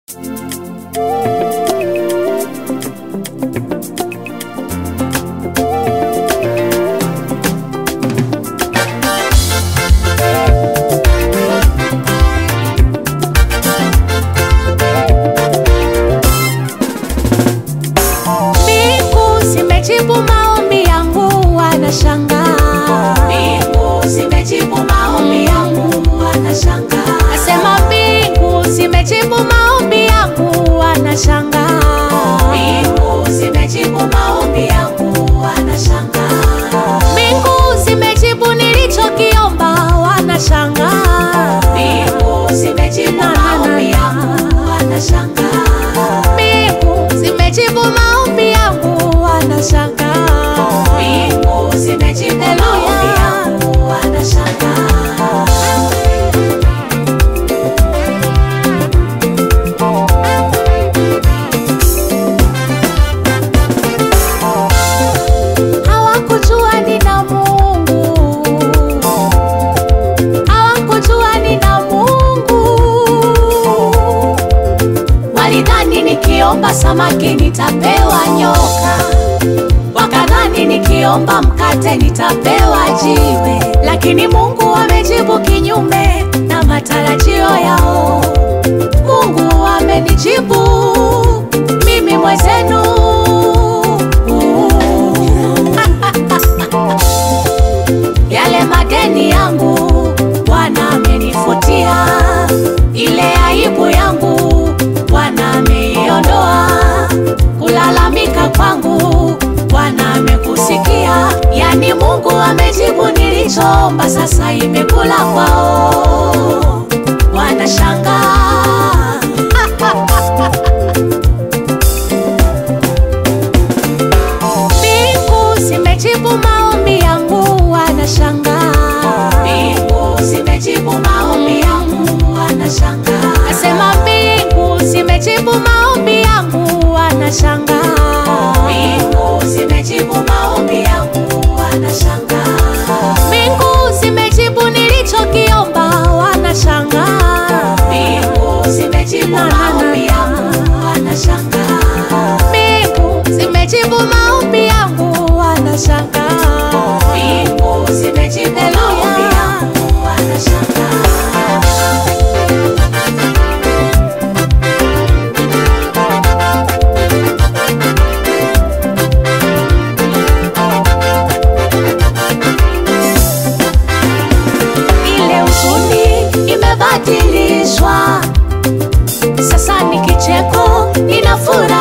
Mbingu zimejibu maombi yangu, wanashangaa. Mbingu zimejibu maombi yangu, wanashangaa. Nasema mbingu zimejibu maombi yangu, wanashangaa. Mbingu zimejibu maombi yangu, wanashangaa. Mbingu zimejibu nilichokiomba, wanashangaa. Mbingu zimejibu maombi yangu, wanashangaa. Mbingu zimejibu maombi yangu, wanashangaa. Mbingu zimejibu maombi yangu, wanashangaa. Hawakujua nina Mungu, hawakujua nina Mungu. Walidhani nikiomba samaki nitapewa nyoka, wakadhani nikiomba mkate nitapewa jiwe, lakini Mungu amejibu kinyume na matarajio yao. Mungu amenijibu mimi mwezenu. Yale madeni yangu Bwana amenifutia, ile aibu yangu Bwana ameiondoa, kulalamika kwangu Bwana amekusikia. Yani Mungu amejibu nilichoomba, sasa imekula kwao, wanashangaa. Mbingu zimejibu maombi yangu, wanashangaa. Mbingu zimejibu maombi yangu, wanashangaa. Nasema mbingu zimejibu maombi yangu, wanashangaa. Mbingu zimejibu maombi yangu, wanashangaa. Mbingu zimejibu nilichokiomba, wanashangaa. Mbingu zimejibu maombi yangu, wanashangaa. Mbingu zimejibu maombi yangu, wanashangaa. Mbingu zimejibu maombi yangu, wanashangaa. Ile huzuni Imebadilishwa sasa ni kicheko, nina furaha